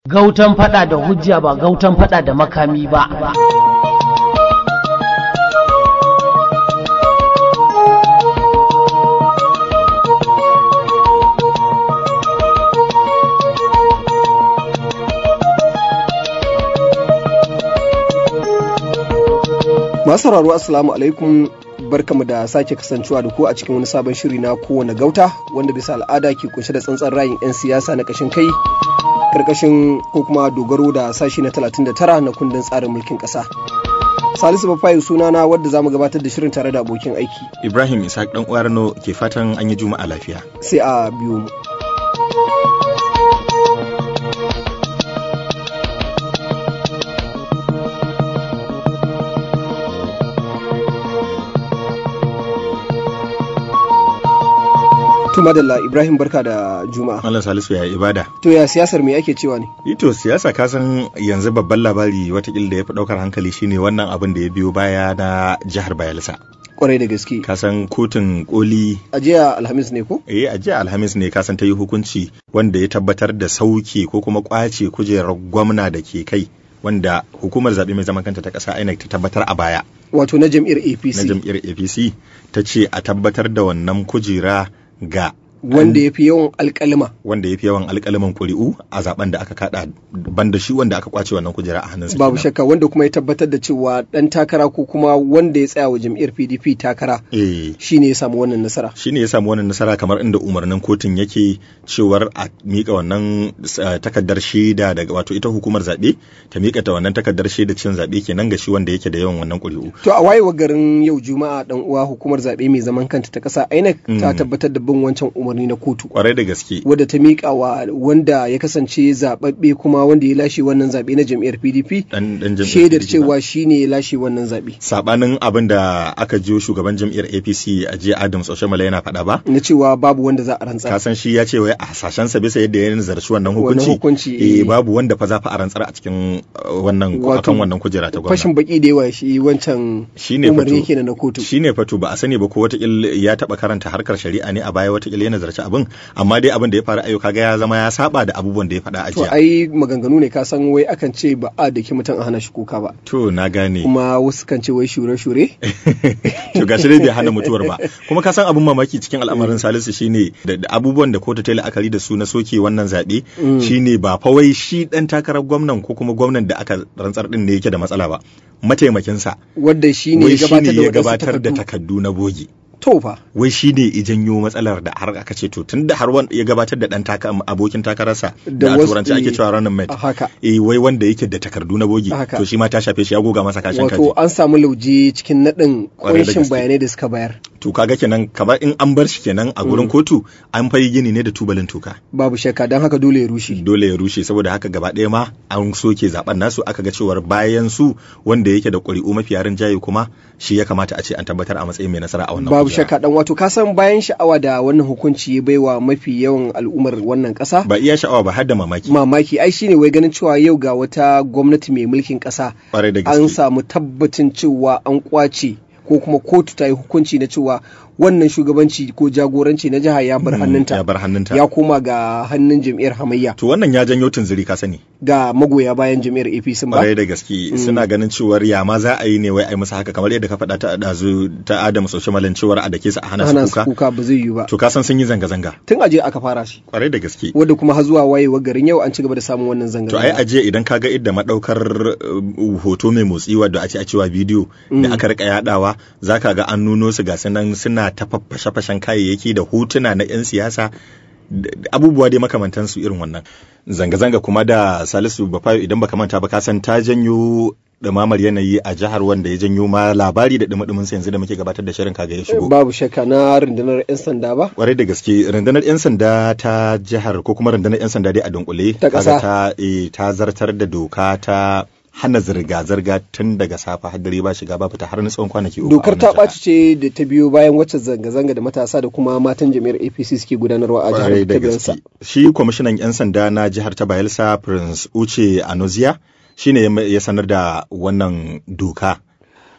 gautan fada da hujja ba gautan fada da makami ba masu sauraro assalamu alaikum barkamu da sake kasancewa da ku a cikin wani sabon shiri na kowane gauta wanda bisa al'ada ke kunshe da tsantsan rayin 'yan siyasa na kashin kai karkashin ko kuma dogaro da sashi na 39 na kundin tsarin mulkin kasa salisu bafayu sunana wadda za mu gabatar da shirin tare da abokin aiki ibrahim isaac dan uwarno ke fatan an yi juma'a lafiya sai a biyo mu To madalla Ibrahim barka da Juma'a. Allah Salisu ya ibada. To ya siyasar me ake cewa ne? Ito siyasa ka san yanzu babban labari watakila da ya fi ɗaukar hankali shine wannan abin da ya biyo baya na jihar Bayelsa. Kwarai da gaske. Ka san kotun koli. A jiya Alhamis ne ko? Eh a jiya Alhamis ne ka san ta yi hukunci wanda ya tabbatar da sauke ko kuma kwace kujerar gwamna da ke kai wanda hukumar zaɓe mai zaman kanta ta ƙasa INEC ta tabbatar a baya. Wato na jam'iyyar APC. Na jam'iyyar APC ta ce a tabbatar da wannan kujera ga wanda ya fi yawan alkalima wanda ya fi yawan alkaliman ƙuri'u a zaben da aka kada banda shi wanda aka kwace wannan kujera a hannunsa babu shakka wanda kuma ya tabbatar da cewa dan takara ko kuma wanda ya tsaya wa jam'iyyar PDP takara eh shine ya samu wannan nasara shine ya samu wannan nasara kamar inda umarnin kotun yake cewar a mika wannan takardar shaida daga wato ita hukumar zabe ta mika ta wannan takardar shaida cin zabe kenan ga shi wanda yake da yawan wannan ƙuri'u to a wayewa garin yau juma'a dan uwa hukumar zabe mai zaman kanta ta kasa INEC ta tabbatar da bin wancan umarni na kotu kwarai da gaske wadda ta miƙa wa wanda ya kasance zababbe kuma wanda ya lashe wannan zaɓe na jam'iyyar PDP shaidar cewa shine ya lashe wannan zaɓe sabanin abin da aka jiyo shugaban jam'iyyar APC a jiya Adams Oshomala yana faɗa ba na cewa babu wanda za a rantsar ka san shi ya ce wai a hasashensa bisa yadda ya nazarci wannan hukunci hukunci eh babu wanda fa za fa a rantsar a cikin wannan akan wannan kujera ta gwamnati fashin baki da yawa shi wancan shine umarni kenan na kotu shine fato ba a sani ba ko wata ya taba karanta harkar shari'a ne a baya wata ya nazarci abin amma dai abin da ya faru ayyuka ga ya zama ya saba da abubuwan da ya faɗa a to jiya ai maganganu ne ka san wai akan ce ba a da mutum a hana shi kuka ba to na gane kuma wasu kan ce wai shure shure to gashi dai bai hana mutuwar ba kuma ka san abin mamaki cikin al'amarin Salisu shine da abubuwan da kotu ta yi la'akari da su na soke wannan zaɓe shine ba fa wai shi dan takarar gwamnan ko kuma gwamnan da aka rantsar din ne yake da matsala ba mataimakinsa wadda shi ne wai ya shine ya gabatar da gabatar da wadansu takaddu na bogi to fa wai shi ne i janyo matsalar da har aka ce to tun da har wanda ya gabatar da dan taka abokin takararsa Da da a wasu- turanci ake cewa running mate a haka eh wai wanda yake da takardu na bogi Haka. to shi ma ta shafe shi ya goga masa kashin kaji wato an samu lauje cikin naɗin Kwarai da kunshin gaske. bayanai da suka bayar to kaga kenan kamar in an bar shi kenan a gurin kotu an fayi gini ne da tubalin tuka babu shakka don haka dole ya rushe dole ya rushe saboda haka gaba ɗaya ma an soke zaben nasu aka ga cewar bayan su wanda yake da ƙuri'u mafi yarin jaye kuma shi ya kamata a ce an tabbatar a matsayin mai nasara a wannan babu kujera. shakka dan wato ka san bayan sha'awa da wannan hukunci ya baiwa mafi yawan al'ummar wannan ƙasa ba iya sha'awa ba har da mamaki mamaki ai shine wai ganin cewa yau ga wata gwamnati mai mulkin ƙasa kwarai da an gaske samu tabbacin cewa an kwace ko kuma kotu ta yi hukunci na cewa wannan shugabanci ko jagoranci na jiha ya bar Mm, hannunta ya bar hannunta ya koma ga hannun jam'iyyar hamayya to wannan ya janyo tunziri ka sani ga magoya bayan jam'iyyar APC ba kwarai da gaske suna ganin cewar ya ma za a yi ne wai a yi musu haka kamar yadda ka faɗa ta ɗazu ta Adam Soshimalin cewar a dake su a hana hana su su kuka kuka ba zai yi ba to ka san sun yi zanga-zanga tun aje aka fara shi kwarai da gaske wadda kuma har zuwa wayewar garin yau an ci gaba da samun wannan zanga to ai ajiya idan ka ga idda madaukar uh, hoto mai motsi wadda ake a cewa bidiyo da aka rika yadawa zaka ga an nuno su ga sunan suna ta fashe-fashen kayayyaki da hotuna na 'yan siyasa da- da abubuwa dai makamantansu irin wannan zanga-zanga kuma da salisu bafayo idan baka manta ba ka san ta janyo ɗumamar yanayi a jihar wanda ya janyo ma labari da ɗumi sa yanzu da muke gabatar da shirin kaga ya shigo babu shakka na rundunar 'yan sanda ba kwarai da gaske rundunar 'yan sanda ta jihar ko kuma rundunar 'yan sanda dai a dunkule Ta kaga ƙasa. ta, eh, ta zartar da doka ta hana zirga-zirga tun daga safa har dare ba shiga ba fita har na tsawon kwanaki uku a dokar wannan ta jiha. ɓaci ce da ta biyo bayan wacce zanga-zanga da matasa da kuma matan jami'ar apc suke gudanarwa a kwarai jihar da Kaduna. gaske shi kwamishinan 'yan sanda na jihar ta bayelsa prince uche anozia shine ya- ya sanar da wannan doka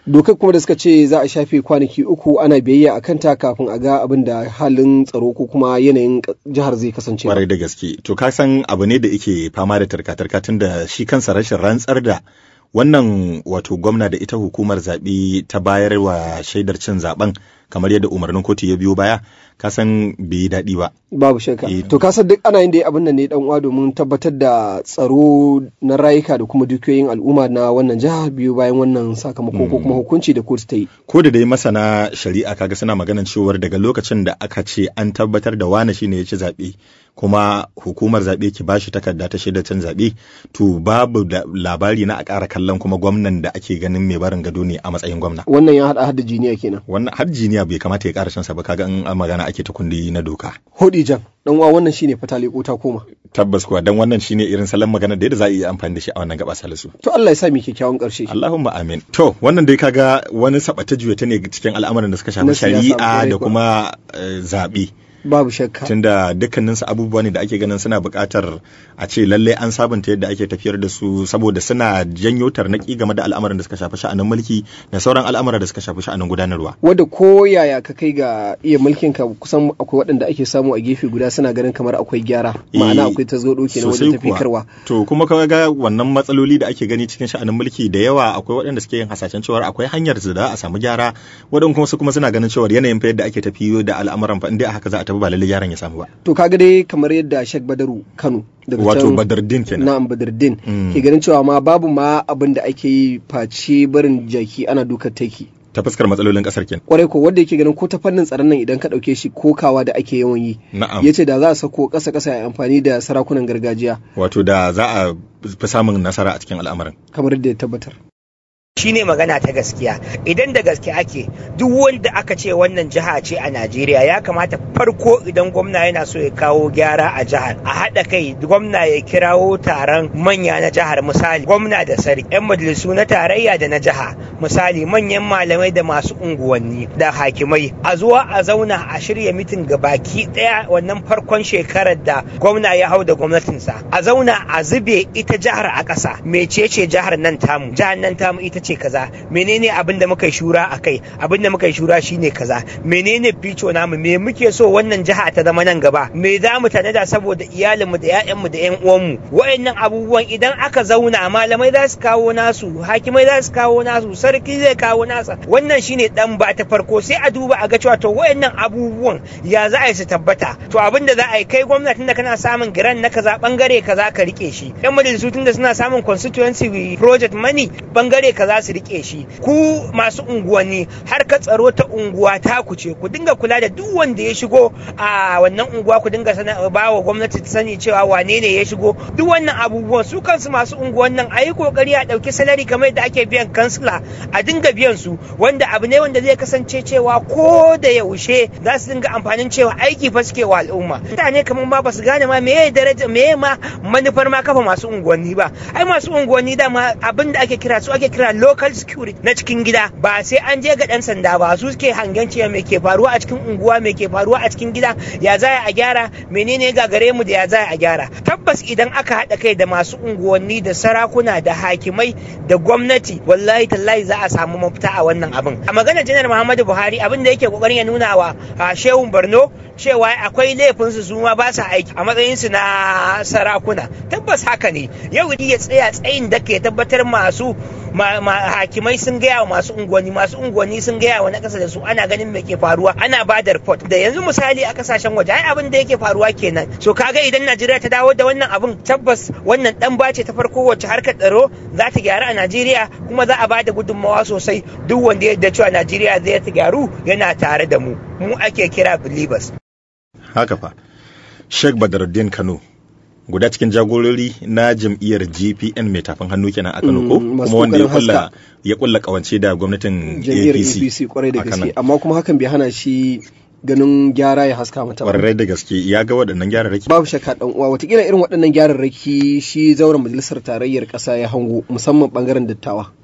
dokar kuma da suka ce za a shafe kwanaki uku ana biyayya a kanta kafin a ga abin da halin tsaro ko kuma yanayin jihar zai kasance kwarai da gaske to ka san abu ne da yake fama da tarka-tarka tun da shi kansa rashin rantsar da wannan wato gwamna da ita hukumar zaɓe ta bayar wa shaidar cin zaben kamar yadda umarnin kotu ya biyo baya ka san bai yi daɗi ba. Babu shakka. To ka san duk ana yin da abin nan ne dan uwa domin tabbatar da tsaro na rayuka da kuma dukiyoyin al'umma na wannan jiha biyu bayan wannan sakamako ko kuma hukunci da kotu ta yi. Ko da dai masana shari'a kaga suna maganan cewar daga lokacin da aka ce an tabbatar da wane shine ya ci zaɓe kuma hukumar zaɓe ki bashi takarda ta shaidar cin zaɓe to babu labari na a ƙara kallon kuma gwamnan da ake ganin mai barin gado ne a matsayin gwamna. Wannan ya haɗa hadda jiniya kenan. Wannan har jiniya bai kamata ya ƙara shansa ba kaga in magana ake ta kundi na doka. Hodi jan dan uwa wannan shine fatali ko ta koma. Tabbas kuwa dan wannan shine irin salon magana da yadda za a iya amfani da shi a wannan gaba salisu. To Allah ya sa mu kyakkyawan ƙarshe. Allahumma amin. To wannan dai kaga wani sabata juya ne cikin al'amuran da suka shafi shari'a da kuma zaɓe. babu shakka tunda dukkanin su abubuwa ne da ake ganin suna buƙatar a ce lallai an sabunta yadda ake tafiyar da su saboda suna janyo tarnaki game da al'amuran da suka shafi sha'anin mulki da sauran al'amura da suka shafi sha'anin gudanarwa wanda ko yaya ka kai ga iya mulkin ka kusan akwai waɗanda ake samu a gefe guda suna ganin kamar akwai gyara ma'ana akwai tasgaro kenan wajen tafikarwa to kuma ka ga wannan matsaloli da ake gani cikin sha'anin mulki da yawa akwai waɗanda suke yin hasashen cewa akwai hanyar da za a samu gyara waɗanda kuma su kuma suna ganin cewa yanayin fa yadda ake tafiyo da al'amuran fa inda haka za a tafi ba lallai yaron ya samu ba. To kaga dai kamar yadda Sheikh Badaru Kano daga wato Badardin kenan. Na'am Badardin ke ganin cewa ma babu ma abin da ake yi face barin jaki ana dukar teki. ta fuskar matsalolin kasar kenan. Kwarai ko wanda yake ganin ko ta fannin tsaron nan idan ka ɗauke shi kokawa da ake yawan yi. Na'am. Ya ce da za a sako ƙasa ƙasa ya amfani da sarakunan gargajiya. Wato da za a fi samun nasara a cikin al'amarin. Kamar yadda ya tabbatar. shine magana ta gaskiya idan da gaske ake duk wanda aka ce wannan jiha ce a Najeriya ya kamata farko idan gwamna yana so ya kawo gyara a jihar a haɗa kai gwamna ya kirawo taron manya na jihar misali gwamna da sarki yan majalisu na tarayya da na jiha misali manyan malamai da masu unguwanni da hakimai a zuwa a zauna a shirya mitin ga baki ɗaya wannan farkon shekarar da gwamna ya hau da gwamnatinsa a zauna a zube ita jihar a ƙasa mecece jihar nan tamu jihar nan tamu ita ce kaza menene abin da muka shura a kai abin da muka shura shine kaza menene fico namu me muke so wannan jiha ta zama nan gaba me za mu tanada saboda iyalinmu da 'ya'yanmu da 'yan uwanmu wayannan abubuwan idan aka zauna malamai za su kawo nasu hakimai za su kawo nasu sarki zai kawo nasa wannan shine dan ba ta farko sai a duba a ga cewa to wayannan abubuwan ya za a yi su tabbata to abin da za a yi kai gwamnatin da kana samun giran na kaza bangare kaza ka rike shi yan majalisu tun da suna samun constituency project money bangare kaza su rike shi ku masu unguwanni har ka tsaro ta unguwa ta ku ce ku dinga kula da duk wanda ya shigo a wannan unguwa ku dinga ba wa gwamnati ta sani cewa wane ne ya shigo duk wannan abubuwan su kansu masu unguwan nan a yi kokari a ɗauki salari kamar yadda ake biyan kansila a dinga biyan su wanda abu ne wanda zai kasance cewa ko da yaushe za su dinga amfanin cewa aiki fa suke wa al'umma mutane kamar ma ba su gane ma meye daraja meye ma manufar ma kafa masu unguwanni ba ai masu unguwanni dama abin da ake kira su ake kira local security na cikin gida ba sai an je ga dan sanda ba su suke hangen cewa me ke faruwa a cikin unguwa me ke faruwa a cikin gida ya za a gyara menene gagare mu da ya za a gyara tabbas idan aka haɗa kai da masu unguwanni da sarakuna da hakimai da gwamnati wallahi tallahi za a samu mafita a wannan abin a maganar janar muhammadu buhari abin da yake kokarin ya nuna wa shehun borno cewa akwai laifinsu su ma ba sa aiki a matsayinsu na sarakuna tabbas haka ne yau ya tsaya tsayin da ke tabbatar masu hakimai sun gaya wa masu unguwanni masu unguwanni sun gaya wa na kasa da su ana ganin me ke faruwa ana ba da report da yanzu misali a kasashen waje ai abin da yake faruwa kenan so kaga idan Najeriya ta dawo da wannan abin tabbas wannan dan bace ta farko wacce harkar tsaro za ta gyaru a Najeriya kuma za a ba da gudunmawa sosai duk wanda ya yarda cewa Najeriya zai ta gyaru yana tare da mu mu ake kira believers haka fa Sheikh Badruddin Kano guda cikin jagorori na jam'iyyar GPN mai tafin hannu kenan a Kano ko kuma wanda ya kulla ya kulla kawance da gwamnatin jam'iyyar APC kwarai da gaske amma kuma hakan bai hana shi ganin gyara ya haska mata ba. Kwarai da gaske ya ga waɗannan gyararraki. Babu shakka dan uwa watakila irin waɗannan gyararraki shi zauren majalisar tarayyar ƙasa ya hango musamman bangaren dattawa.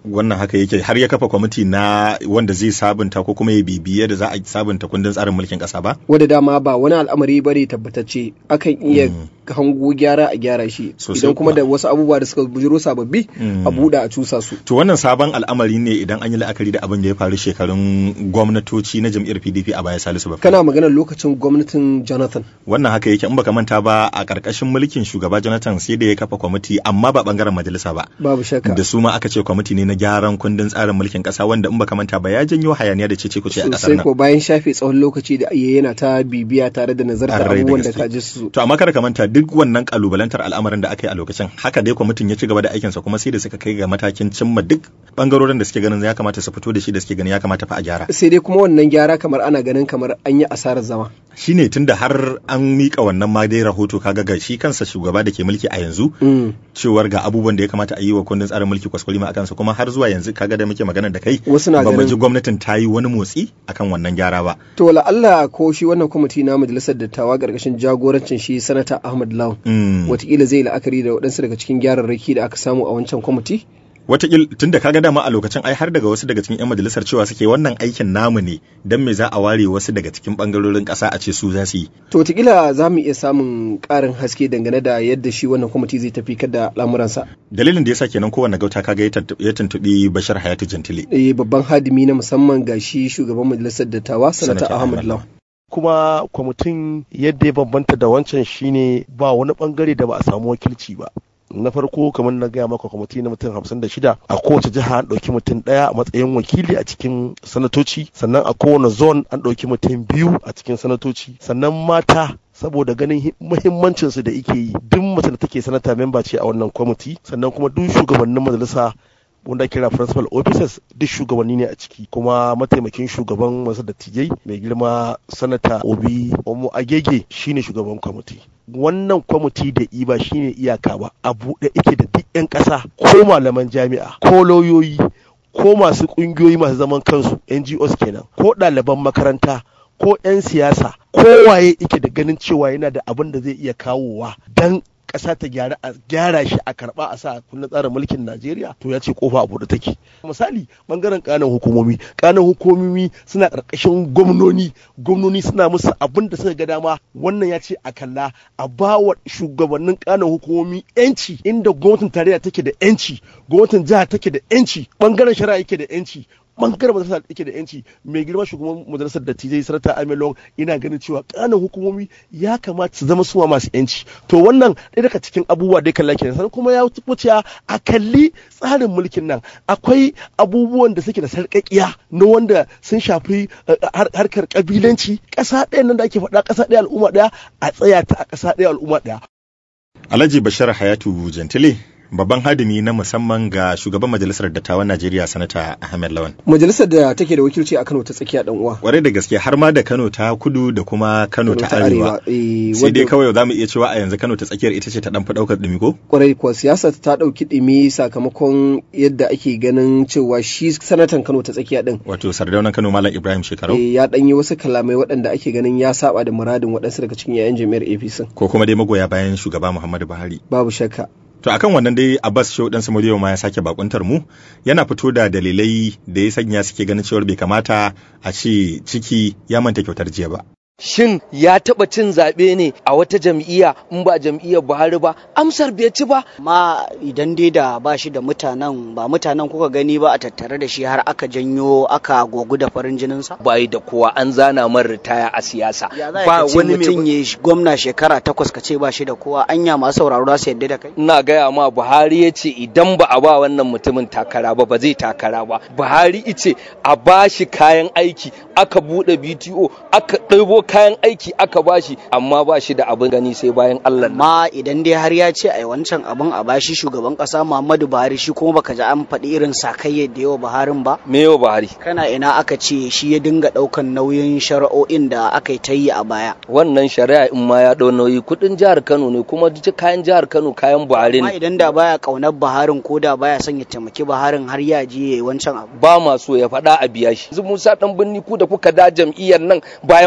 wannan haka yake har ya kafa kwamiti na wanda zai sabunta ko kuma ya bibiye da za a sabunta kundin tsarin mulkin kasa ba wadda dama ba wani al'amari bane tabbatacce akan iya hango gyara a gyara shi idan kuma da wasu abubuwa da suka bujiro sababbi a buɗe a cusa su to wannan sabon al'amari ne idan an yi la'akari da abin da ya faru shekarun gwamnatoci na jam'iyyar PDP a baya Salisu ba kana maganar lokacin gwamnatin Jonathan wannan haka yake in baka manta ba a karkashin mulkin shugaba Jonathan sai da ya kafa kwamiti amma ba bangaren majalisa ba babu shakka da su ma aka ce kwamiti ne na gyaran kundin tsarin mulkin kasa wanda in baka manta ba ya janyo hayaniya da cece kuce a kasar nan ko bayan shafe tsawon lokaci da yana ta bibiya tare da nazarta abubuwan da ka ji su to amma kada ka manta duk wannan kalubalantar al'amarin da aka yi a lokacin haka dai kwamitin ya ci gaba da aikinsa kuma sai da suka kai ga matakin cimma duk bangarorin da suke ganin ya kamata su fito da shi da suke ganin ya kamata fa a gyara sai dai kuma wannan gyara kamar ana ganin kamar an yi asarar zama shine tunda har an mika wannan ma dai rahoto kaga ga shi kansa shugaba da ke mulki a yanzu cewar ga abubuwan da ya kamata a yi wa kundin tsarin mulki kwaskwalima a kansa kuma har zuwa yanzu kaga da muke magana da kai wasu na ba mu ji gwamnatin ta yi wani motsi akan wannan gyara ba to wala Allah ko shi wannan kwamiti na majalisar dattawa gargashin jagorancin shi sanata Ahmad Lawan watakila zai la'akari da waɗansu daga cikin gyararraki da aka samu a wancan kwamiti watakil tun da kaga dama a lokacin ai har daga wasu daga cikin 'yan majalisar cewa suke wannan aikin namu ne don me za a ware wasu daga cikin bangarorin ƙasa a ce su za su yi. To watakila za mu iya samun ƙarin haske dangane da yadda shi wannan kwamiti zai tafi kada lamuransa. Dalilin da yasa kenan kowanne gauta kaga ya tuntuɓi Bashar Hayatu Jantile. Eh babban hadimi na musamman ga shi shugaban majalisar dattawa Sanata Ahmad Law. kuma kwamitin yadda ya bambanta da wancan shine ba wani bangare da ba a samu wakilci ba na farko kamar na gaya maka kwamiti na mutum hamsin da shida a kowace jiha an ɗauki mutum ɗaya a matsayin wakili a cikin sanatoci sannan a kowane zone an ɗauki mutum biyu a cikin sanatoci sannan mata saboda ganin muhimmancinsu da ike yi duk mace da take sanata memba ce a wannan kwamiti sannan kuma duk shugabannin majalisa wanda kira principal officers duk shugabanni ne a ciki kuma mataimakin shugaban masu dattijai mai girma sanata obi omo agege shine shugaban kwamiti wannan kwamiti da iba shine iyaka ba a buɗe ike da duk 'yan ƙasa ko malaman jami'a ko lauyoyi ko masu ƙungiyoyi masu zaman kansu ngos kenan ko ɗaliban makaranta ko 'yan siyasa kowaye ike da ganin cewa yana da abin da zai iya kawowa dan ƙasa ta gyara a gyara shi a karɓa a sa kundin tsarin mulkin Najeriya to ya ce kofa a buɗe take misali bangaren kanan hukumomi kanan hukumomi suna ƙarƙashin gwamnoni gwamnoni suna musu abin da suka ga dama wannan ya ce a kalla a ba wa shugabannin kanan hukumomi yanci inda gwamnatin tarayya take da yanci gwamnatin jiha take da yanci bangaren shari'a yake da yanci bangaren majalisar da da yanci mai girma shugaban majalisar da tijai sarata amelon ina ganin cewa kanan hukumomi ya kamata su zama suwa masu yanci to wannan ɗaya daga cikin abubuwa da kalla kenan sannan kuma ya wuce a kalli tsarin mulkin nan akwai abubuwan da suke da sarƙaƙiya na wanda sun shafi harkar kabilanci ƙasa ɗaya nan da ake faɗa ƙasa ɗaya al'umma ɗaya a tsaya ta a ƙasa ɗaya al'umma ɗaya. Alhaji Bashir Hayatu Jantile babban hadimi na musamman ga shugaban majalisar dattawan Najeriya sanata Ahmed Lawan. Majalisar da take da wakilci a Kano ta tsakiya dan uwa. Kwarai da gaske har ma da Kano ta kudu da kuma Kano ta arewa. Sai dai kawai za mu iya cewa a yanzu Kano ta tsakiyar ita ce ta dan fi daukar dumi ko? Kwarai kuwa siyasa ta dauki dumi sakamakon yadda ake ganin cewa shi sanatan Kano ta tsakiya din. Wato sardaunan Kano Malam Ibrahim Shekarau. ya dan yi wasu kalamai waɗanda ake ganin ya saba da muradin waɗansu daga cikin yayan jami'ar APC. Ko kuma dai magoya bayan shugaba Muhammadu Buhari. Babu shakka. To akan wannan dai Abbas Shehu dan Samuriyo ma ya sake bakuntar mu yana fito da dalilai da ya sanya suke ganin cewar bai kamata a ce ciki ya manta kyautar jiya ba. Shin ya taɓa cin zaɓe ne a wata jam'iyya in ba jam'iyyar Buhari ba? Amsar bai ci ba. Ma idan dai da ba shi da mutanen ba mutanen kuka gani ba a tattare da shi har aka janyo aka gogu da farin jininsa? Ba da kowa an zana man ritaya a siyasa. Ba wani mutum ya gwamna shekara takwas ka ce ba shi da kowa anya masu sauraro za su yadda da kai? Ina gaya ma Buhari ya ce idan ba a ba wannan mutumin takara ba ba zai takara ba. Buhari ice a ba shi kayan aiki aka buɗe BTO aka ɗaibo kayan aiki aka bashi amma ba shi da abin gani sai bayan Allah ma idan dai har ya ce ai wancan abin a bashi shugaban kasa Muhammadu Buhari shi kuma baka ji an faɗi irin sakayya da yawa Buharin ba me yawa Buhari kana ina aka ce shi ya dinga ɗaukan nauyin shari'o'in da aka yi ta yi a baya wannan shari'a in ma ya ɗau nauyi kuɗin jihar Kano ne kuma duk kayan jihar Kano kayan Buhari ne amma idan da baya kaunar Buharin ko da baya son ya taimaki Buharin har ya je yayi wancan abu ba ma so ya faɗa a biya shi Musa dan binni ku da kuka da jam'iyyar nan bayan Buhari ya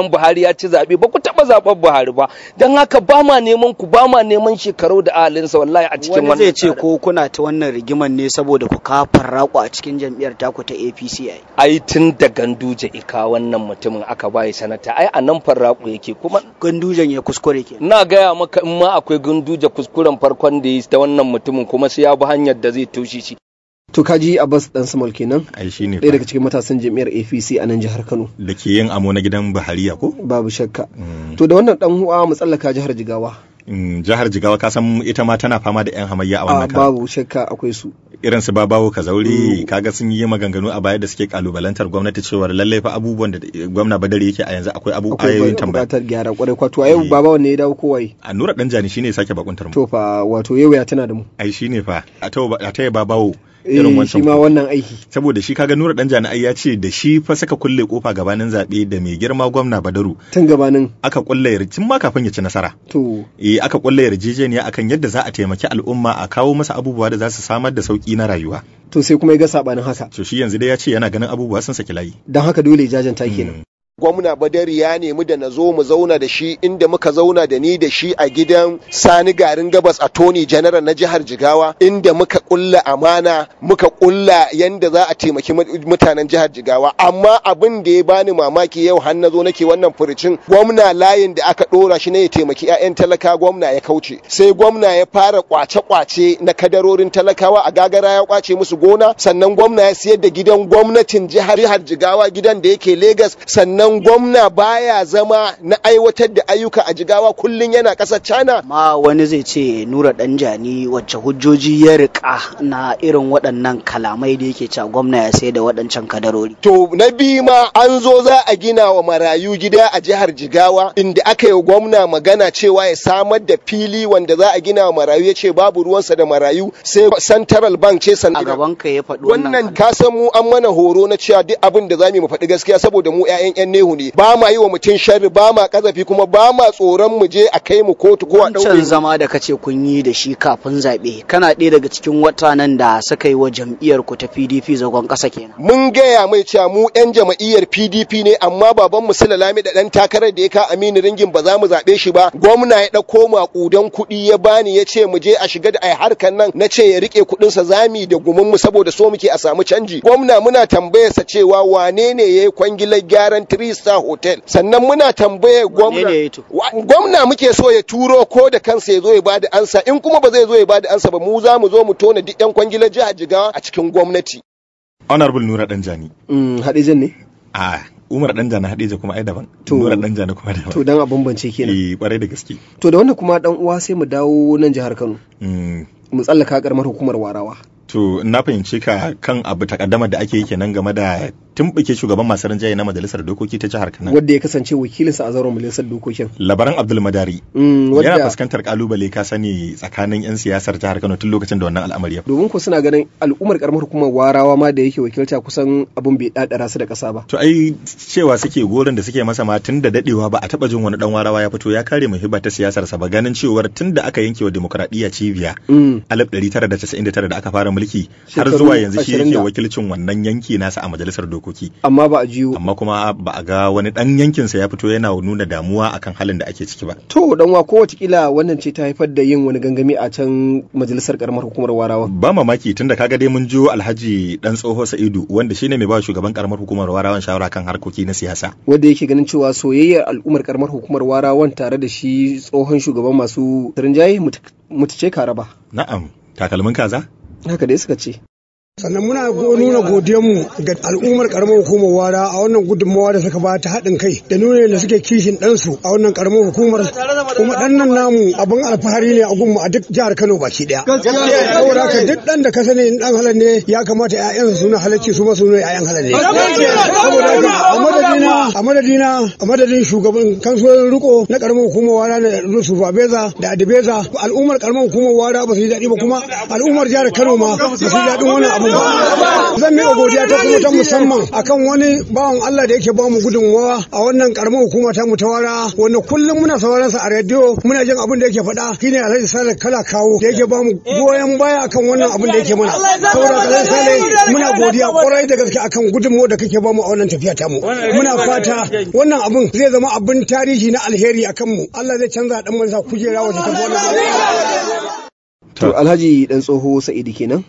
ya ci zaɓe ba ku taɓa zaɓar Buhari ba don haka ba ma neman ku ba ma neman shekaru da ahalinsa wallahi a cikin wani wannan zai ce tsarin. ko kuna ta wannan rigiman ne saboda ku kafar raku a cikin jam'iyyar taku ta APC ai ai tun da ganduje ika wannan mutumin aka bayi sanata ai a nan farraku yake kuma gandujan ya kuskure ke na gaya maka in ma akwai ganduje kuskuren farkon da yi ta wannan mutumin kuma sai ya bi hanyar da zai toshe shi to kaji Abbas dan Samal kenan ai shine ɗaya daga cikin matasan jam'iyyar APC a nan jihar Kano da ke yin amo na gidan Bahariya ko babu shakka to da wannan dan uwa mu tsallaka jihar Jigawa Mm, jihar Jigawa ka san ita ma tana fama da yan hamayya a a wannan karan babu shakka akwai su irin su babawo kazauri kaga sun yi maganganu a baya da suke kalubalantar gwamnati cewa lallai fa abubuwan da gwamna badari yake a yanzu akwai abu ayoyin akwai tambaya buƙatar gyara kwarai kwato a yau Eh. baba wanne ya dawo kowai a nura dan jani shine ya sake bakuntar mu to fa wato yau ya tana da mu ai shine fa a ta a ta babawo eh irin shi wancan ma ko. wannan aiki saboda shi kaga nura dan jani ai ya ce da shi fa saka kulle kofa gabanin zabe da mai girma gwamna badaru tun gabanin aka kulle yarjin ma kafin ya ci nasara to eh aka kulle yarjejeniya akan yadda za a taimaki al'umma a kawo masa abubuwa da za su samar da sauki na rayuwa to sai kuma ya ga sabanin haka to shi yanzu dai ya ce yana ganin abubuwa sun saki layi don haka dole ya jajanta kenan gwamna badari ya nemi da na zo mu zauna da shi inda muka zauna da ni da shi a gidan sani garin gabas a tony general na jihar jigawa inda muka kulla amana muka kulla yanda za a taimaki mu- mutanen jihar jigawa amma abin da ya bani mamaki yau har na zo nake wannan furucin gwamna layin da aka dora shi ne ya taimaki 'ya'yan talaka gwamna ya kauce sai gwamna ya fara kwace-kwace na kadarorin talakawa a gagara ya kwace musu gona sannan gwamna ya siyar da gidan gwamnatin jihar jihar jigawa gidan da yake Legas sannan gwamna baya zama na aiwatar da ayyuka a jigawa kullun yana ƙasar China ma wani zai ce nura danjani wacce hujjoji ya rika na irin waɗannan kalamai da yake cewa gwamna ya sai da waɗancan kadarori To na biyu ma an zo za a gina wa marayu gida a jihar Jigawa inda aka yi wa gwamna magana cewa ya samar da fili wanda za a gina wa marayu ya ce babu ruwansa da marayu sai Central Bank ce san a gaban ka ya faɗi wannan wannan ka san mu an mana horo na cewa duk abin da zamu yi mu faɗi gaskiya saboda mu ƴaƴan ƴan nehu ne ba ma yi wa mutum sharri ba ma kazafi kuma ba ma tsoron mu je a kai mu kotu ko a wancan ɗaure mu. zama da kace kun yi da shi kafin zaɓe kana ɗaya daga cikin watanan da suka yi wa jam'iyyar ku ta PDP zagon ƙasa kenan mun gaya mai cewa mu 'yan jama'iyyar PDP ne amma baban mu Sula Lami da dan takarar da ya ka Aminu Ringin ba za mu zaɓe shi ba gwamna ya ɗauko maƙudan kuɗi ya bani ya ce mu je a shiga da ai harkan nan na ce ya rike kuɗin sa zami da gumin mu saboda so muke a samu canji gwamna muna tambayar sa cewa wane ne yayi kwangilar gyaran three star hotel sannan muna tambayar gwamna ne yayi to? Wa- gwamna muke so ya turo ko da kansa ya zo ya bada ansa in kuma ba zai zo ya bada ansa ba mu za mu zo mu tona duk 'yan kwangilar jihar Jigawa a cikin gwamnati honorable nura dan jani Mm, Hadijan ne a umar dan jani hadija kuma ai daban To- nura dan jani kuma daban to dan a bambance kenan eh kwarai da gaske to da wannan kuma dan uwa sai mu dawo nan jihar Kano Mm, mu tsallaka karamar hukumar Warawa to na fahimci ka kan abu takaddama da ake yi kenan game da tumbuke shugaban masu rinjaye na majalisar dokoki ta jihar Kano wanda ya kasance wakilinsa a zauren majalisar dokokin labaran abdul madari Mm, yana wadda fuskantar kalubale ka sani tsakanin yan siyasar jihar Kano tun lokacin da wannan al'amari ya faru. domin ku suna ganin al'ummar karamar hukumar Warawa ma da yake wakilta kusan abun bai dadara su da ƙasa ba to ai cewa suke gorin da suke masa ma tun da dadewa ba a taba jin wani dan warawa ya fito ya kare muhibba ta siyasar sa ba ganin cewar tun da aka yanke wa demokradiyya cibiya Mm. 1999 da aka fara mulki har Shekaru zuwa yanzu shi 20 yake da- wakilcin wannan yanki nasa a majalisar dokoki amma ba a jiyo amma kuma ba a ga wani dan yankinsa ya fito yana nuna damuwa akan halin da ake ciki ba to dan wa ko watakila wannan ce ta haifar da yin wani gangami a can majalisar karamar hukumar Warawa ba mamaki tunda kaga dai mun jo alhaji dan tsoho sa'idu wanda shine mai ba shugaban karamar hukumar warawan shawara kan harkoki na siyasa wanda yake ganin cewa soyayyar al'ummar karamar hukumar Warawan tare da shi tsohon shugaban masu rinjaye mutu ce ka raba na'am takalmin kaza haka dai suka ce sannan muna go- nuna godiyanmu ga al'ummar karamar hukumar wara a wannan gudunmawa da suka bata haɗin kai da nuna da suke kishin ɗansu a wannan karamar hukumar kuma ɗan nan namu abin alfahari ne a gunmu a duk jihar Kano baki ɗaya. Saboda haka duk ɗan da ka sani in ɗan halal ne ya kamata ƴaƴansa suna halarci su ma su nuna ƴaƴan halal ne. Saboda haka a madadina a madadina a madadin shugaban kansuwar riko na karamar hukumar wara na Yusuf Abeza da Adibeza al'ummar karamar hukumar wara ba su yi daɗi ba kuma al'ummar jihar Kano ma ba su yi daɗin wannan abu wannan ba zan miƙa godiya ta kuma ta musamman akan wani bawan Allah da yake bamu gudunmawa a wannan karamar hukuma ta mutawara wanda kullum muna sauraron sa a rediyo muna jin abin da yake faɗa shine Alhaji Sale kala kawo da yake bamu goyon baya akan wannan abin da yake mana saboda Alhaji Sale muna godiya kwarai da gaske akan gudunmawa da kake bamu a wannan tafiya tamu muna fata wannan abin zai zama abin tarihi na alheri akan mu Allah zai canza dan mansa kujera waje ta wannan To Alhaji dan tsoho Sa'idu kenan.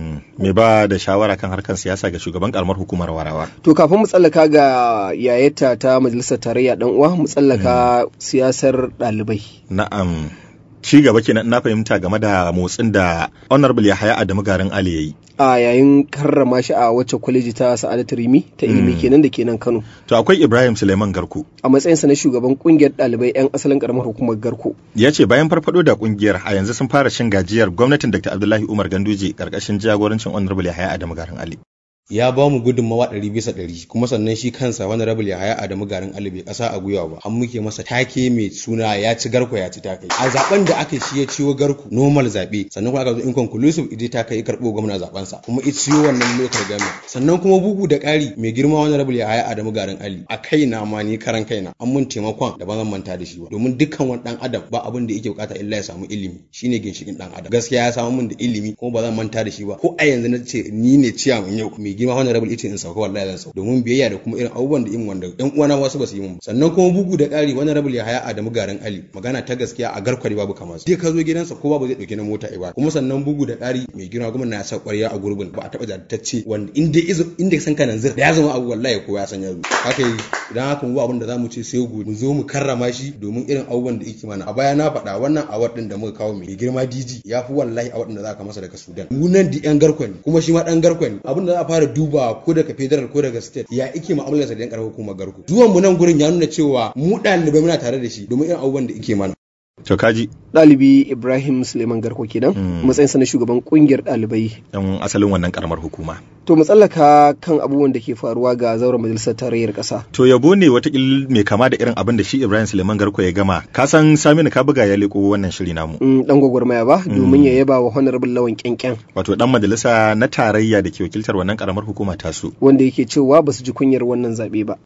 Me ba da shawara kan harkar siyasa ga shugaban karamar hukumar Warawa. To kafin mu tsallaka ga yayata ta majalisar tarayya dan uwa mu tsallaka siyasar ɗalibai. Na'am. Ci gaba kenan na fahimta game da motsin da Honorable Yahaya Adamu Garin Ali yayi. a yayin karrama shi a wacce kwaleji ta Sa'adatu Rimi ta ilimi kenan da kenan Kano. To akwai Ibrahim Suleiman Garko. A matsayinsa na shugaban kungiyar ɗalibai 'yan asalin karamar hukumar Garko. Ya ce bayan farfado da kungiyar a yanzu sun fara cin gajiyar gwamnatin Dr. Abdullahi Umar Ganduje karkashin jagorancin Honorable Yahaya Adamu Garin Ali. ya ba mu gudunmawa ɗari bisa ɗari kuma sannan shi kansa wani rabul ya haya adamu garin ali bai ƙasa a gwiwa ba an muke masa take mai suna ya ci garko ya ci takai a zaben da aka shi ya ciwo garko normal zaɓe sannan kuma aka zo inconclusive ije ta kai karɓo gwamna zaben sa kuma ya ciwo wannan lokal gami sannan kuma bugu da ƙari mai girma wani rabul ya haya adamu garin ali a kaina ma ni karan kaina an mun taimakon da ba zan manta da shi ba domin dukkan wani ɗan adam ba abin da yake bukata illa ya samu ilimi shine ginshikin ɗan adam gaskiya ya samu mun da ilimi kuma ba zan manta da shi ba ko a yanzu na ce ni ne ciyaman yau mai girma honorable ita in sauka wallahi zan sauka domin biyayya da kuma irin abubuwan da in wanda ɗan uwana wasu ba su yi mun sannan kuma bugu da ƙari honorable ya haya Adamu garin Ali magana ta gaskiya a garkwari babu kamar sai ka zo gidansa ko babu zai dauki na mota ba kuma sannan bugu da ƙari mai girma gwamnati ya sa ƙwarya a gurbin ba a taɓa jaddatacce wanda inda izo inda san kana zir da ya zama abu wallahi ko ya san ya zo haka yi idan haka mu abin da zamu ce sai mu zo mu karrama shi domin irin abubuwan da yake mana a baya na faɗa wannan award din da muka kawo mai girma DG ya fi wallahi award din da za ka masa daga Sudan mu nan di yan garkwani kuma shi ma dan garkwani abin da za a fara duba ko daga federal ko daga state ya ike mu'amalar sa da yan karamar hukumar garko zuwan mu nan gurin ya nuna cewa mu ɗalibai muna tare da shi domin irin abubuwan da yake mana To kaji. Ɗalibi Ibrahim Suleiman Garko kenan matsayinsa na shugaban kungiyar ɗalibai. Yan asalin wannan karamar hukuma. To mu tsallaka kan abubuwan da ke faruwa ga zauren majalisar tarayyar ƙasa. To yabo ne watakil mai kama da irin abin da shi Ibrahim Suleiman Garko ya gama. Ka san Saminu ka buga ya leko wannan shiri namu. Dan gwagwarmaya ba domin ya yaba wa honorable lawan kyankyan. Wato dan majalisa na tarayya da ke wakiltar wannan karamar hukuma tasu. Wanda yake cewa ba su ji kunyar wannan zaɓe ba.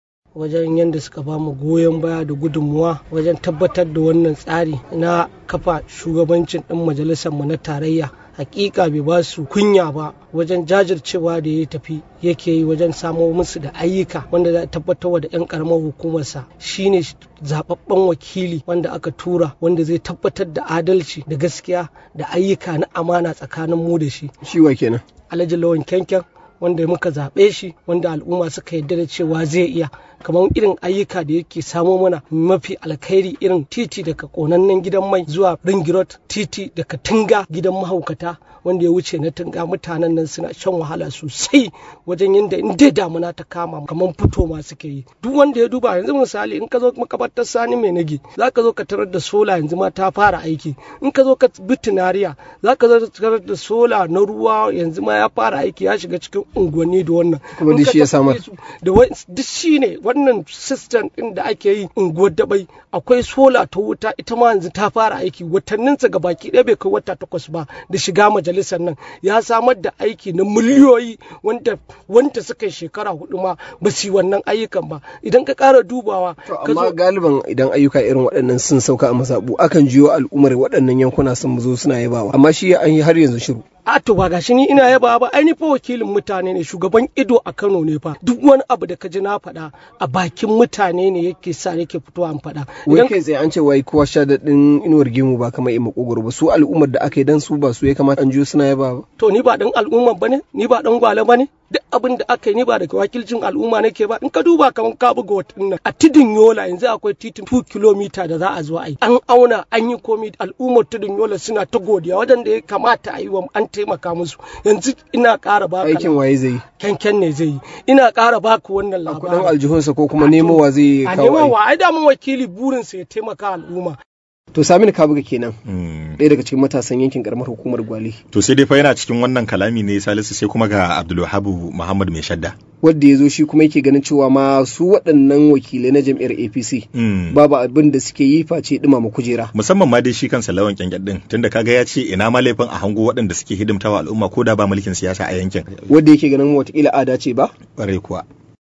wajen yadda suka ba mu goyon baya da gudunmuwa wajen tabbatar da wannan tsari na kafa shugabancin ɗin majalisar mu na tarayya hakika bai ba su kunya ba wajen jajircewa da ya tafi yake yi wajen samo musu da ayyuka wanda za a tabbatar da 'yan karamar hukumarsa shine zababben wakili wanda aka tura wanda zai tabbatar da adalci da gaskiya da ayyuka na amana tsakanin mu da shi shi wa kenan alhaji lawan kyankyan wanda muka zaɓe shi wanda al'umma suka yarda da cewa zai iya kamar irin ayyuka da yake samo mana mafi alkhairi irin titi daga konannen gidan mai zuwa ringirot titi daga tunga gidan mahaukata wanda ya wuce na tunga mutanen nan suna shan wahala sosai wajen yadda in dai damuna ta kama kamar fito ma suke yi duk wanda ya duba yanzu misali in ka zo makabartar sani mai nage za ka zo ka tarar da sola yanzu ma ta fara aiki in ka zo ka bi tunariya za ka zo ka tarar da sola na ruwa yanzu ma ya fara aiki ya shiga cikin unguwanni da wannan kuma duk shi ya samar da duk shi ne wannan system din da ake yi unguwar dabai akwai sola ta wuta ita ma yanzu ta fara aiki watanninsa ga baki ɗaya bai kai wata takwas ba da shiga majalisar nan ya samar da aiki na miliyoyi wanda wanda suka yi shekara hudu ma ba su yi wannan ayyukan ba idan ka ƙara dubawa amma galiban idan ayyuka irin waɗannan sun sauka a mazaɓu akan jiyo al'ummar waɗannan yankuna sun zo suna yabawa amma shi an yi har yanzu shiru a to ba gashi ni ina yaba ba ai ni fa wakilin mutane ne shugaban ido a Kano ne fa duk wani abu da ka ji na faɗa a bakin mutane ne yake sa yake fitowa an faɗa wai kai tsaye an ce wai kowa sha daɗin inuwar gemu ba kamar ima kogoro ba su al'ummar da aka yi dan su ba su ya kamata an jiyo suna yaba ba to ni ba dan al'ummar bane ni ba dan gwale bane duk abin da aka yi ni ba daga wakilcin al'umma nake ba in ka duba kamar ka buga watan nan a tidin yola yanzu akwai titin 2 kilomita da za a zo a yi an auna an yi komi al'ummar tidin yola suna ta godiya wadanda ya kamata a yi wa an taimaka musu yanzu ina ƙara baka aikin waye zai yi kyankyan ne zai yi ina ƙara baka wannan labarin kudin aljihunsa ko kuma nemowa zai a nemowa ai da mun wakili burinsa ya taimaka al'umma to saminu kabuga kenan ɗaya daga cikin matasan yankin karamar hukumar gwale to sai dai fa yana cikin wannan kalami ne salisu sai kuma ga abdulwahabu muhammad mai shadda wadda ya zo shi kuma yake ganin cewa ma su waɗannan wakilai na jam'iyyar apc babu abin da suke yi face ɗumama kujera musamman ma dai shi kansa lawan kyankyan din tunda kaga ya ce ina ma laifin a hango waɗanda suke hidimtawa al'umma ko da ba mulkin siyasa a yankin wadda yake ganin watakila ada ce ba ƙwarai kuwa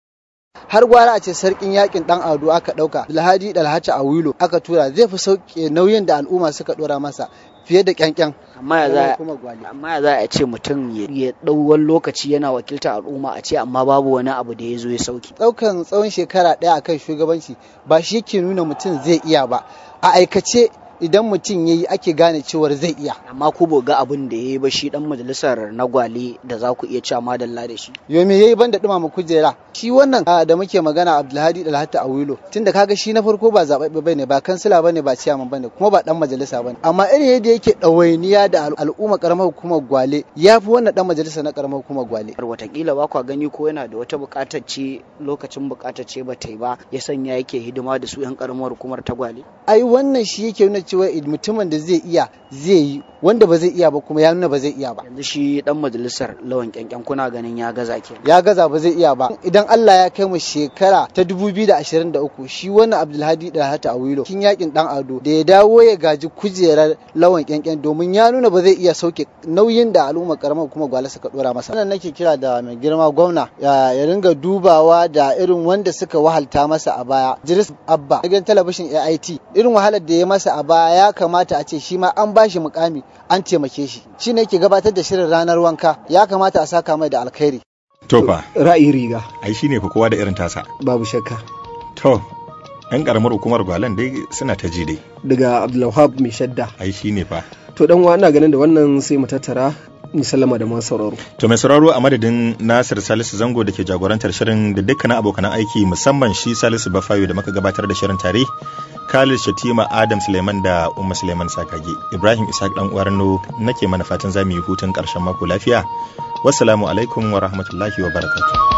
har gwara a ce sarkin yakin dan ado aka dauka alhaji dalhaci a wilo aka tura zai fi sauke nauyin da al'umma suka dora masa fiye da kyankyan amma ya za amma ya za a ce mutum ya dau wani lokaci yana wakiltar al'umma a ce amma babu wani abu da ya zo ya sauki daukan tsawon shekara daya akan shugabanci ba shi ke nuna mutum zai iya ba a aikace idan mutum ya yi ake gane cewar zai iya. Amma ku ga abin da ya yi ba shi dan majalisar na gwale da za ku iya cewa madalla da shi. Yo me yayi ban da dumama kujera? Shi wannan da muke magana Abdulhadi Dalhata Awilo tunda kaga shi na farko ba zababbe bane ba kansila bane ba ciyaman bane kuma ba dan majalisa bane amma irin yadda yake ɗawainiya da al'umma karamar hukumar gwale ya fi wannan dan majalisa na karamar hukumar gwale. Watakila ba kwa gani ko yana da wata buƙatar ce lokacin buƙatar ce ba ta yi ba ya sanya yake hidima da su 'yan karamar hukumar ta gwale. Ai wannan shi yake nuna cewa mutumin da zai iya zai yi wanda ba zai iya ba kuma ya nuna ba zai iya ba yanzu shi dan majalisar lawan kyankyan kuna ganin ya gaza ke ya gaza ba zai iya ba idan Allah ya kai mu shekara ta 2023 shi wannan Abdulhadi da Hata Awilo kin yakin dan Ado da ya dawo ya gaji kujerar lawan kyankyan domin ya nuna ba zai iya sauke nauyin da al'umma karamar kuma gwale suka dora masa wannan nake kira da mai girma gwamna ya ringa dubawa da irin wanda suka wahalta masa a baya Jiris Abba gidan talabishin AIT irin wahalar da ya masa a baya ya kamata a ce shi ma an bashi mukami an taimake shi shi ne ke gabatar da shirin ranar wanka ya kamata a saka mai da alkhairi to fa ra'ayi riga ai shine fa kowa da irin tasa babu shakka to yan karamar hukumar gwalan dai suna ta ji dai daga abdulwahab mai shadda ai shine fa to dan wa ina ganin da wannan sai mu tattara ni sallama da masu sauraro. To mai sauraro a madadin Nasir Salisu Zango da ke jagorantar shirin da dukkanin abokan aiki musamman shi Salisu Bafayo da muka gabatar da shirin tare Khalid Shatima Adam Suleiman da Umma Suleiman Sakage Ibrahim Ishaq dan Uwarno nake mana fatan zamu yi hutun karshen mako lafiya wassalamu alaikum wa rahmatullahi wa barakatuh